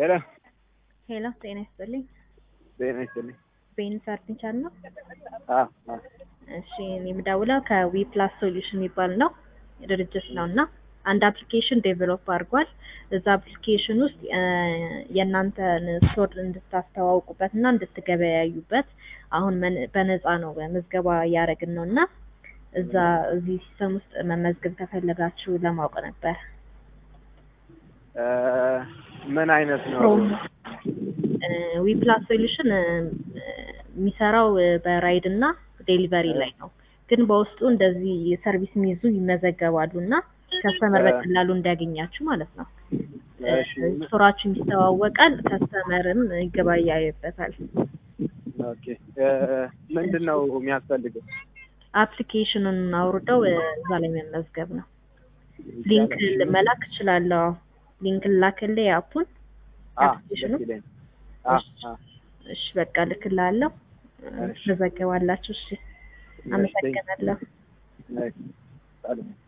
ሄሎ ሄሎ ጤና ይስጥልኝ። ጤና ይስጥልኝ። ቤን ፈርኒቸር ነው? አዎ አዎ እሺ እኔ የምደውለው ከዊ ፕላስ ሶሉሽን የሚባል ነው ድርጅት ነው እና አንድ አፕሊኬሽን ዴቨሎፕ አድርጓል። እዛ አፕሊኬሽን ውስጥ እ የእናንተን ስቶር እንድታስተዋውቁበት እና እንድትገበያዩበት አሁን መን- በነፃ ነው ምዝገባ እያደረግን ነው እና እዛ እዚህ ሲስተም ውስጥ መመዝገብ ከፈለጋችሁ ለማወቅ ነበር። እ ምን አይነት ነው? ፕሮሞ ዊ ፕላስ ሶሉሽን የሚሰራው እ በራይድ እና ዴሊቨሪ ላይ ነው። ግን በውስጡ እንደዚህ ሰርቪስ የሚይዙ ይመዘገባሉ እና ከስተመር በቀላሉ እንዲያገኛችሁ ማለት ነው። እሺ ስቶራችሁ ይስተዋወቃል፣ ከስተመርም ይገበያይበታል። ኦኬ እ ምንድን ነው የሚያስፈልገው? አፕሊኬሽኑን አውርደው እ እዛ ላይ መመዝገብ ነው። ሊንክ መላክ እችላለሁ። ሊንክ ላክልህ የአፑን አ አፕሊኬሽኑ? ደስ ይለኛል። አ አ እሺ በቃ ልክልሃለሁ። እሺ። ትመዘገባላችሁ። እሺ አመሰግናለሁ። እሺ ሰላም